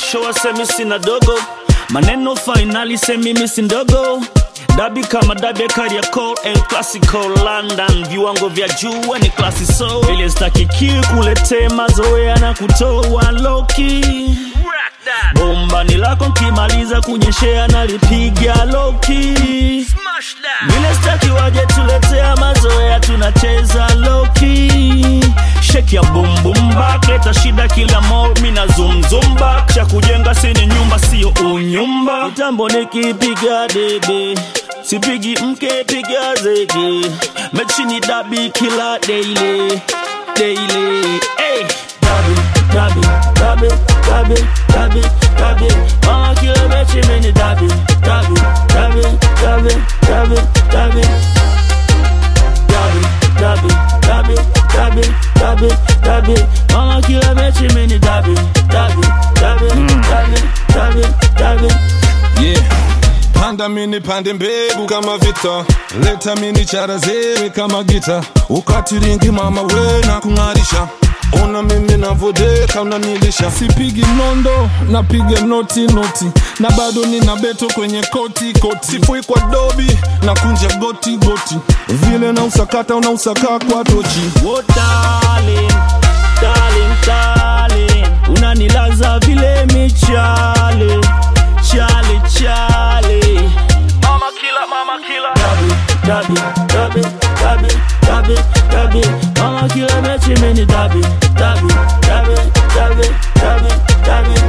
mabisho wasemi sina dogo maneno fainali semi misi ndogo dabi kama dabi ya Kariakoo El Clasico London viwango vya juu ni klasi so ile stakiki kuletee mazoea na kutoa loki bomba ni lako nkimaliza kunyeshea nalipiga loki vile staki waje tuletea mazoea tunacheza loki sheki ya bumbumba leta shida kila mall mina zumzumba cha kujenga sini nyumba sio unyumba mitambo nikipiga debe sipigi mke piga zege mechini dabi kila daily daily hey. dabi dabi dabi dabi dabi dabi mama kila mechi mini dabi dabi dabi dabi dabi dabi dabi dabi dabi dabi dabi dabi mama kila mechi mini dabi dabi dabi dabi dabi dabi yeah. panda mini pande mbegu kama vita leta mini chara zewe kama gita ukatiringi mama we na kung'arisha ona mimi navodeka unanilisha sipigi nondo napiga noti noti na bado nina beto kwenye koti koti sifui kwa dobi na kunja goti goti vile na usakata una usaka kwa tochi Oh darling, darling, darling Unanilaza vile michale Chale, chale Mama killer, mama killer Dabi, dabi, dabi, dabi, dabi, dabi Mama killer mechi mini dabi Dabi, dabi, dabi, dabi, dabi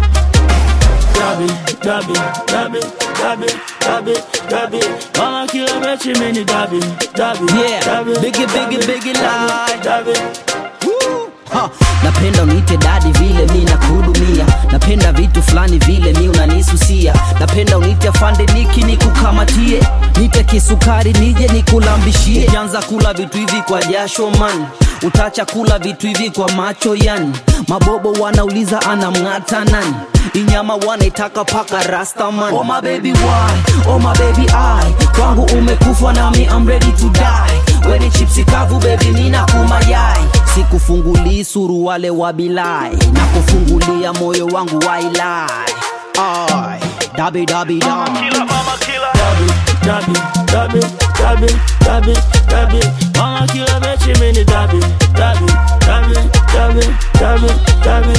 Dabi, dabi, dabi, dabi, dabi, dabi Mama killer mechi mini dabi Dabi, Yeah, dabi, biggie, dabi, biggie, biggie dabi, lie. dabi Ha, napenda uniite dadi vile mi nakuhudumia napenda vitu fulani vile mi unanisusia napenda uniite afande niki nikukamatie nite kisukari nije nikulambishie ukianza kula vitu hivi kwa jasho man utacha kula vitu hivi kwa macho yani mabobo wanauliza anamng'ata nani inyama wanaitaka paka rastaman oh my baby why oh my baby I kwangu umekufa nami I'm ready to die weni chipsi kavu baby mina kumayai sikufungulii suruwale wa bilai na kufungulia moyo wangu wailai Ai, dabi dabi da killer, mama killer. Dabi, dabi, dabi, dabi, dabi, dabi. Mama killer mechi mini dabi, dabi, dabi, dabi, dabi, dabi.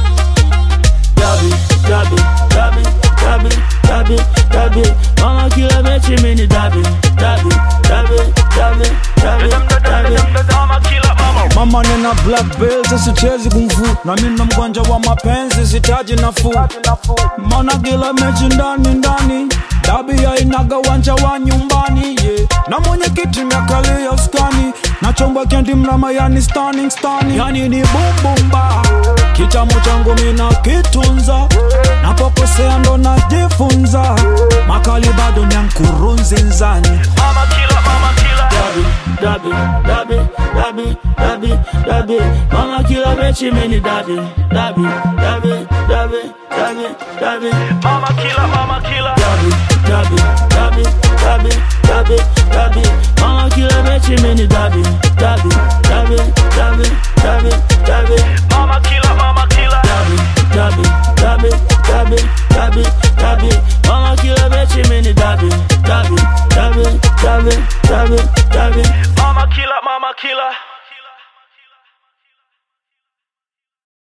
Dabi, dabi, dabi, dabi, dabi, dabi. Mama killer mechi mini dabi, dabi, dabi, dabi, dabi, dabi. mama nina black belt sichezi kungfu na mina mgonjwa wa mapenzi sitaji nafuu mana kila mechi ndani ndani dabi ya inaga wanja wa nyumbani yeah. na mwenyekiti miakalia skani na chombo kendi mrama yani stunning stunning yani ni bumbumba kitamu changu mina kitunza napokosea ndo najifunza makali bado nyankurunzinzani Mama killer, mama killer. Dabi, dabi, dabi, dabi, dabi, dabi. Mama killer mechi mini dabi, dabi, dabi, dabi, dabi, dabi. Mama killer, mama killer. Dabi, dabi, dabi, dabi, dabi, dabi. Mama killer mechi mini dabi, dabi, dabi, dabi, dabi, dabi.